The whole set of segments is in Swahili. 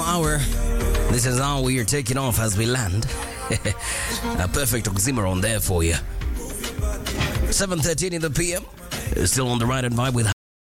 hour. This is how we are taking off as we land. A perfect oxymoron there for you. 7.13 in the PM. Still on the right and vibe with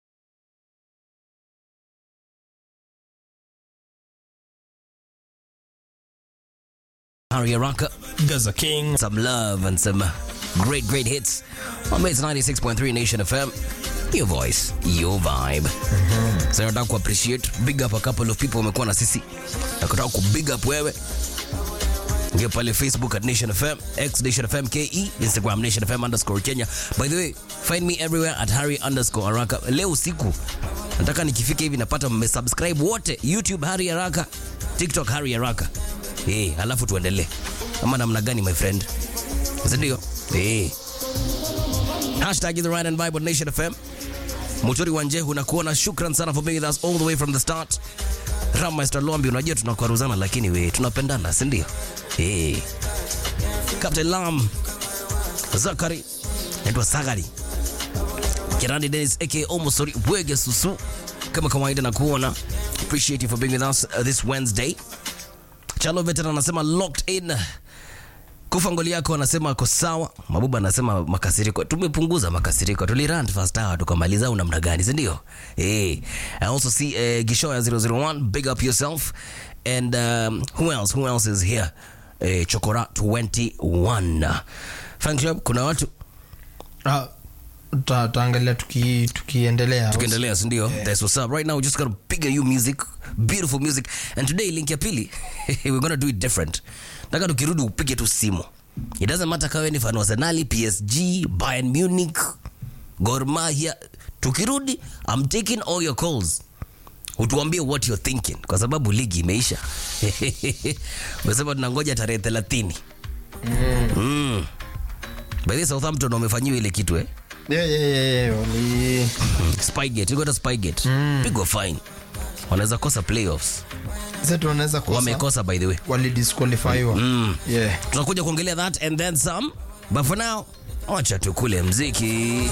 Harry Araka. Gaza King. Some love and some great, great hits on Mates 96.3 Nation FM. Your voice, your vibe. So nataka ku appreciate big up a couple of people wamekuwa na sisi. Nakutaka ku big up wewe. Ngia pale Facebook at Nation FM, X Nation FM KE, Instagram Nation FM underscore Kenya. By the way, find me everywhere at Harry underscore Araka. Leo usiku nataka nikifika hivi napata mmesubscribe wote YouTube Harry Araka, TikTok Harry Araka. Eh, alafu tuendelee. Ama namna gani my friend? Sindio? Eh. Hashtag is the right and vibe on Nation FM. Mutori Wanjehu na kuona shukran sana for being with us all the way from the start. Rammaster Lombi, unajua tunakwaruzana lakini we tunapendana, si ndio? Eh. Captain Lam Zakari naitwa Sagari Kirandi Dennis aka Omosori Bwege Susu, kama kawaida na kuona appreciate you for being with us uh, this Wednesday. Chalo Veteran anasema locked in kufa ngoli yako anasema ako sawa. Mabuba anasema makasiriko, tumepunguza makasiriko, tulirant first hour tukamaliza, au namna gani, si ndio? Eh, I also see uh, Gishoya 001 big up yourself and um, who else who else is here eh, Chokora 21 fan club, kuna watu Ah, ta- taangalia tuki- tukiendelea tukiendelea si ndio that's what's up right now we just gotta piga you music beautiful music and today link ya pili we're gonna do it different nataka tukirudi upige tu simu it doesn't matter kawe ni fan wa Arsenal PSG Bayern Munich Gor Mahia tukirudi I'm taking all your calls utuambie what you're thinking kwa sababu ligi imeisha umesema tunangoja tarehe 30 mm. by the way, Southampton wamefanyiwa ile kitu eh Yeah, yeah, yeah, yeah, wali- Spygate, you got a Spygate. Pigwa fine. Wanaweza kosa playoffs. Sasa tunaweza kosa Wamekosa by the way. walidisqualifyiwa yeah Tunakuja kuongelea that and then some. But for now, acha tukule mziki.